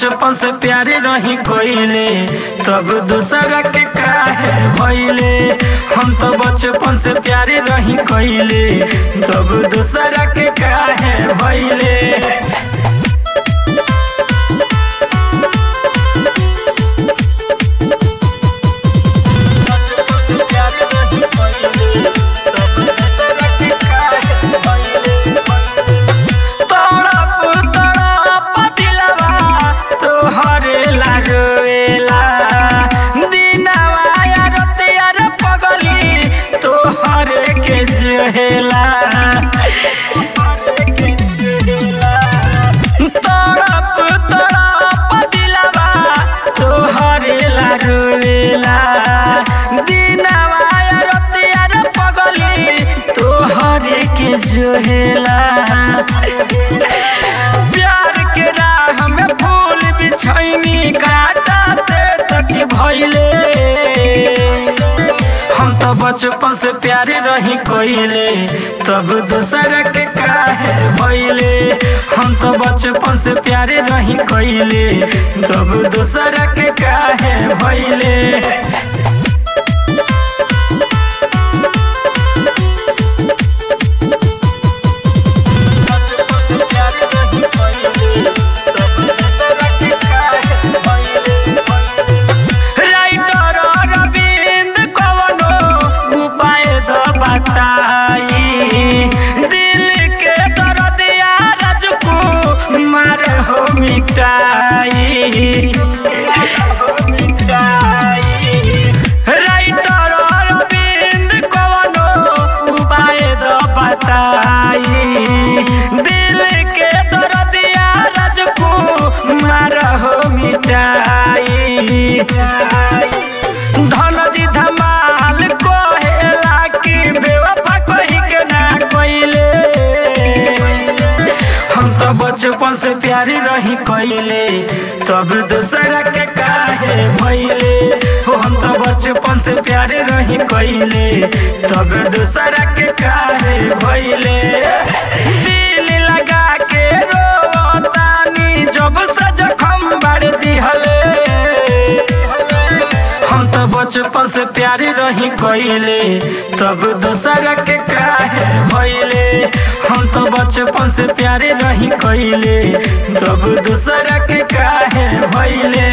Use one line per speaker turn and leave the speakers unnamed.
बचपन से प्यारे रही कोइले तब दूसरा के काहे भइले हम तो बचपन से प्यारे रही कोइले तब दूसरा के काहे भइले तड़प तड़प दिलवा तोहरे लागेला दिनवा यार तेर पगली तोहरे के जोहेला तड़प तड़प दिलवा तोहरे लागेला दिनवा यार तेर पगली तोहरे के जोहेला प्यार के राह में फूल बिछैनी काटा ते तक भइले हम तो बचपन से प्यारे रही कोइले तब दूसरा के काहे भइले हम तो बचपन से प्यारे रही कोइले तब दूसरा के काहे भइले राइटर अरविंद कवनो उपाय द बताई दिल के दर्दिया राजकू मार हो मिटाई राइटर अरविंद कवनो उपाय द बताई दिल के दर्दिया राजकू मार हो मिटाई धन जी धमाल कहेला कि बेवफा कही के ना कइले हम तो बचपन से प्यारी रही कइले तब दूसरा के काहे भइले हो हम तो बचपन से प्यारे रही कइले तब दूसरा के काहे भइले दिल लगा के रोतानी जब से जखम बाड़ दिहले हम तो बचपन से प्यारे रही कइले तब दूसरा के काहे भइले हम तो बचपन से प्यारे रही कइले तब दूसरा के काहे भइले